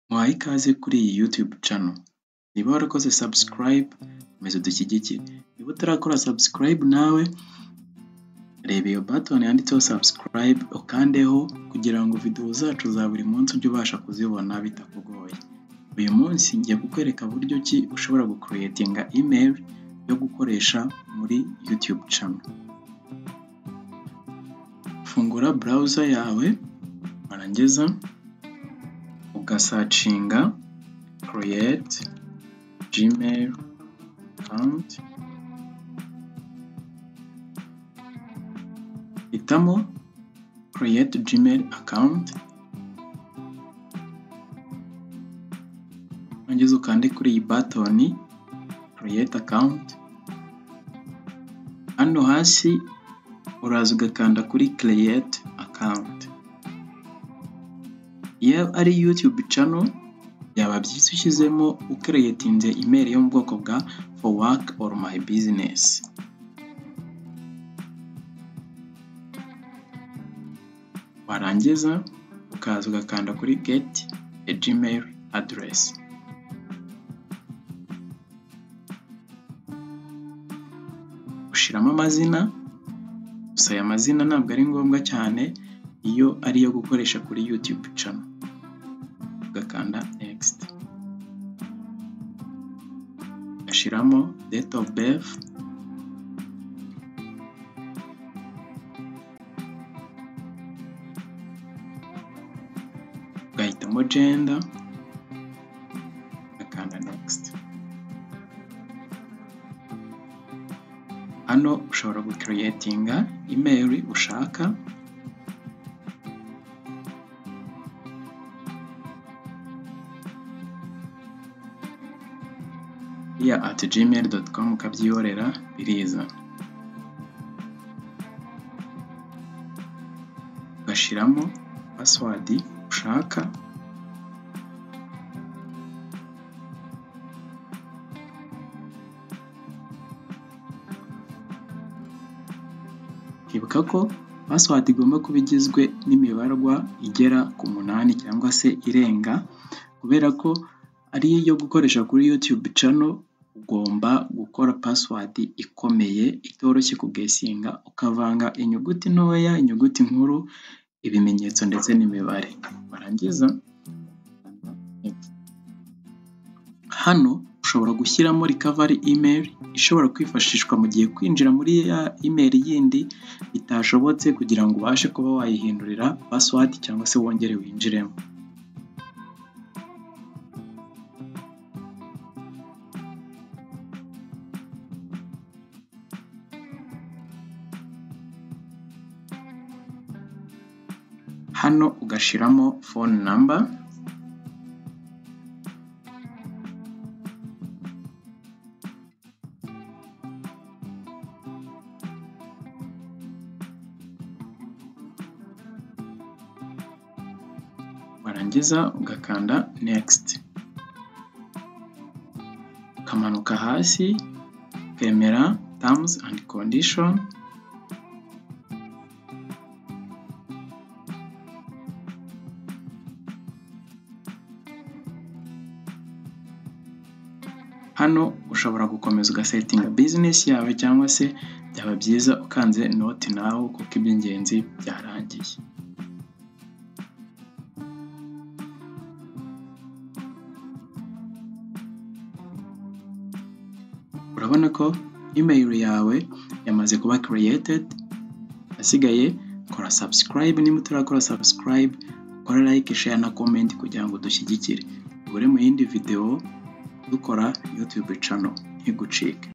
Muhaye ikaze kuri iyi Youtube channel, niba warakoze subscribe komeza udushyigikire, niba utarakora subscribe nawe reba iyo button yanditseho subscribe ukandeho kugira ngo videwo zacu za buri munsi ujye ubasha kuzibona bitakugoye. Uyu munsi ngiye kukwereka buryo ki ushobora gukureyetinga email yo gukoresha muri Youtube channel. Fungura browser yawe warangiza ugasacinga create gmail account, hitamo create gmail account, warangiza ukande kuri iyi button create account, hano hasi uraza ugakanda kuri create account. Iyo ari Youtube channel byaba byiza ushyizemo ukereyetinze email yo mu bwoko bwa for work or my business. Warangiza ukaza ugakanda kuri get a gmail address. Ushyiramo amazina, gusa aya mazina ntabwo ari ngombwa cyane iyo ari iyo gukoresha kuri Youtube channel. Ugakanda next. Ugashyiramo date of birth, ugahitamo gender, ugakanda next. Hano ushobora gukereyetinga email ushaka, ya at gmail dot com ukabyihorera biriza ugashyiramo password ushaka ibuka ko password igomba kuba igizwe n'imibarwa igera ku munani cyangwa se irenga kubera ko ari iyo gukoresha kuri YouTube channel ugomba gukora password ikomeye itoroshye kugesinga ukavanga inyuguti ntoya inyuguti nkuru ibimenyetso ndetse n'imibare warangiza hano ushobora gushyiramo recovery email ishobora kwifashishwa mu gihe kwinjira muri ya email yindi bitashobotse kugira ngo ubashe kuba wayihindurira password cyangwa se wongere winjiremo hano ugashyiramo phone number warangiza ugakanda next ukamanuka hasi ukemera terms and condition hano ushobora gukomeza ugasetinga business yawe cyangwa se byaba byiza ukanze noti nawe kuko iby'ingenzi byarangiye urabona ko email yawe yamaze kuba created asigaye kora subscribe niba utarakora subscribe kora like share na comment kugira ngo udushyigikire ubure mu yindi videwo dukora YouTube channel ntigucike